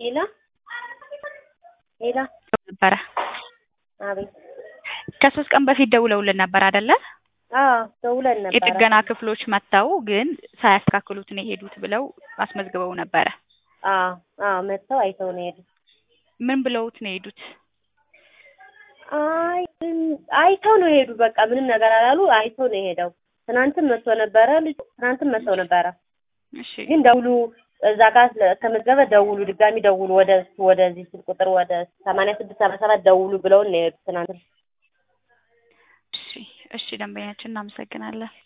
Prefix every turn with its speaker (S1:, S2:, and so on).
S1: ሄላ ሄላ
S2: ነበረ
S1: አቤት
S2: ከሶስት ቀን በፊት ደውለውልን ነበር አይደለ?
S1: አዎ ደውለን ነበረ።
S2: የጥገና ክፍሎች መጥተው ግን ሳያስተካክሉት ነው የሄዱት ብለው አስመዝግበው ነበረ።
S1: አዎ አዎ መጥተው አይተው ነው የሄዱት።
S2: ምን ብለውት ነው የሄዱት?
S1: አይ አይተው ነው የሄዱ። በቃ ምንም ነገር አላሉ። አይተው ነው የሄደው። ትናንትም መጥቶ ነበረ ልጁ ትናንትም መጥተው ነበረ።
S2: እሺ
S1: ግን ደውሉ እዛ ጋር ከመዝገበ ደውሉ፣ ድጋሚ ደውሉ ወደ ወደዚህ ስልክ ቁጥር ወደ ሰማንያ ስድስት ሰባ ሰባት ደውሉ ብለውን ነው የሄዱት ትናንት።
S2: እሺ እሺ፣ ደንበኛችን እናመሰግናለን።